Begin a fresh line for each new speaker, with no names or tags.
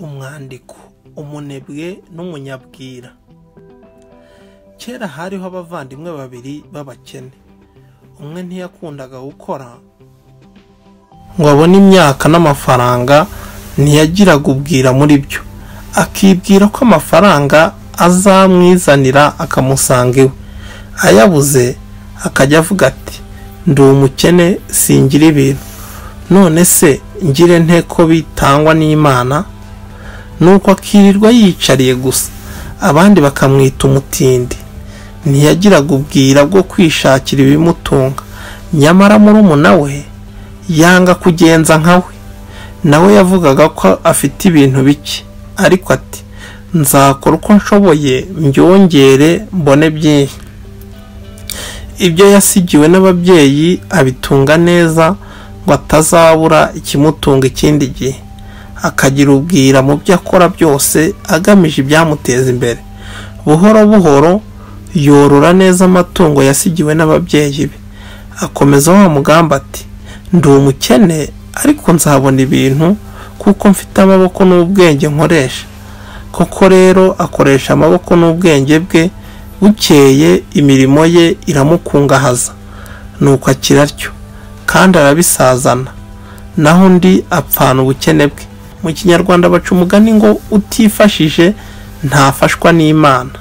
umwandiko umunebwe n'umunyabwira kera hariho abavandimwe babiri b'abakene umwe ntiyakundaga gukora ngo abone imyaka n'amafaranga ntiyagiraga ubwira muri byo akibwira ko amafaranga azamwizanira akamusanga iwe ayabuze akajya avuga ati ndi umukene singira ibintu none se ngire nte ko bitangwa n'imana nuko akirirwa yiyicariye gusa abandi bakamwita umutindi ntiyagiraga ubwira bwo kwishakira ibimutunga nyamara murumuna we yanga kugenza nka we nawe yavugaga ko afite ibintu bike ariko ati nzakora uko nshoboye mbyongere mbone byinshi ibyo yasigiwe n'ababyeyi abitunga neza ngo atazabura ikimutunga ikindi gihe akagira ubwira mu byo akora byose agamije ibyamuteza imbere buhoro buhoro yorora neza amatungo yasigiwe n'ababyeyi be akomeza wa mugamba ati ndi umukene ariko nzabona ibintu kuko mfite amaboko n'ubwenge nkoresha koko rero akoresha amaboko n'ubwenge bwe bukeye imirimo ye iramukungahaza nuko akiraryo kandi arabisazana naho undi apfana ubukene bwe mu kinyarwanda baca umugani ngo utifashije ntafashwa n'imana